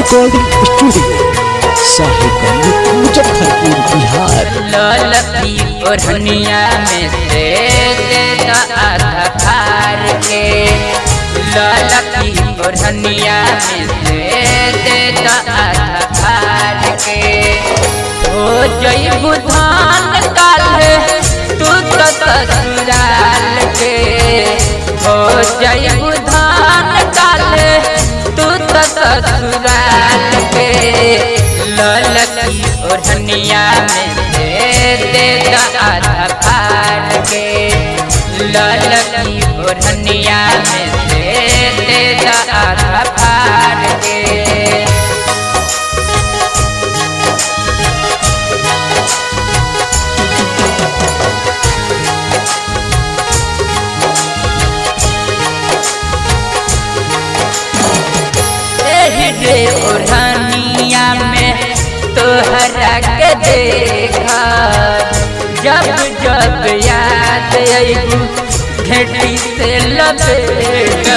recording studio Sahibganj Muzaffarpur Bihar ललकी ओढ़निया में से देता आधा फार के ललकी ओढ़निया में से देता आधा फार के हो जई बुधान काल तू तो ससुराल के हो जई बुधान काल तू तो ससुराल के ललकी ओढ़निया में से देता आधा फाड़ के ललकी ओढ़निया में से देता आधा फाड़ के एही रे ओढ़निया में तोहरा के देखा जब जब याद अबू घेटी से लपेटा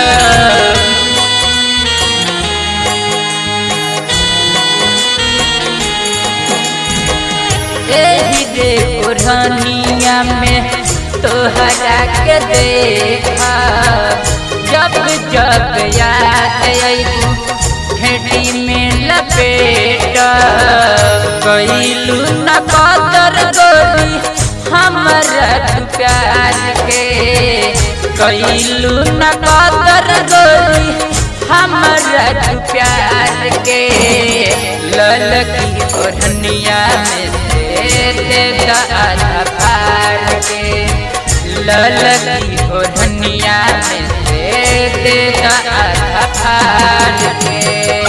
एही रे ओढ़निया में तोहरा के देखा जब जब याद अबू भेटी में लपेट कैलू न कदर गोरी हमरा तू प्यार के कैलू न कदर गोरी हमरा तू प्यार के ललकी ओढ़निया में से देता आधा फाड़ के ललकी ओढ़निया में से देता आधा फाड़ के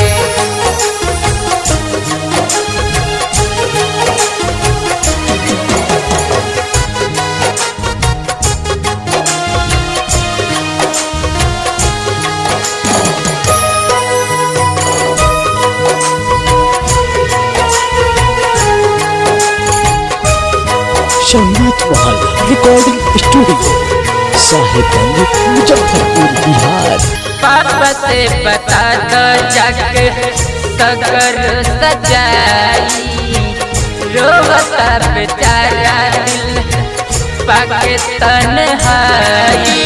संगीत महल रिकॉर्डिंग स्टूडियो साहिबगंज मुजफ्फरपुर बिहार पापा से बता दो जग सगर सजाई रोता बेचारा दिल पाके तन्हाई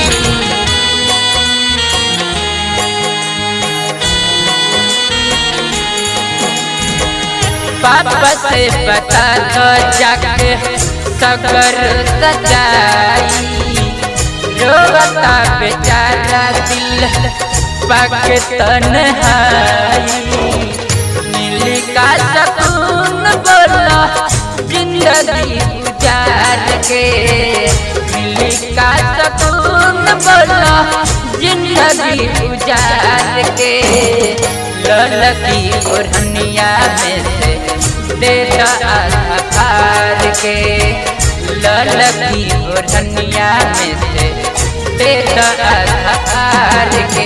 पापा से बता दो जग सगर सजाई रोता बेचारा दिल पक तन्हाई नीली का सकून बोला जिंदगी गुजार के नीली का सकून बोला जिंदगी गुजार के ललकी ओढ़निया में से देता आधा फाड़ के ललकी ओढ़निया में से देता आधा फाड़ के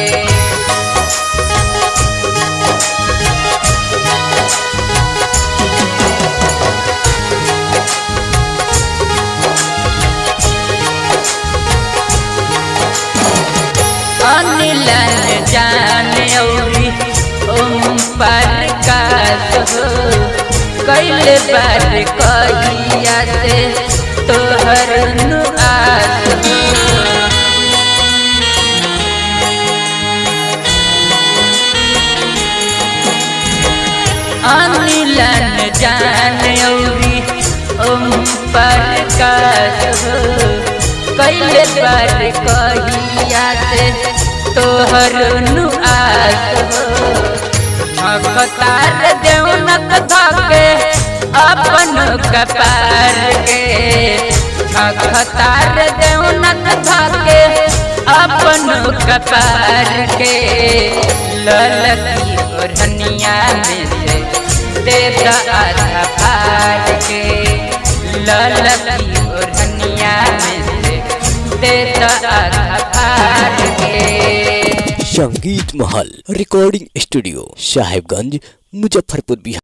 अनिलन जान औरी ओम पर का हो कैले बार कहिया से तोहर नु आस हो अनिलन जान औरी ओम पर का हो कैले बार कहिया से तोहर नु आस हो भगतार देवनक धके अपन कपार के भगतार देवनक धके अपन कपार के ललकी ओढ़निया में से देता आधा फाड़ के ललकी ओढ़निया में से देता आधा फाड़ के संगीत महल रिकॉर्डिंग स्टूडियो साहिबगंज मुजफ्फरपुर बिहार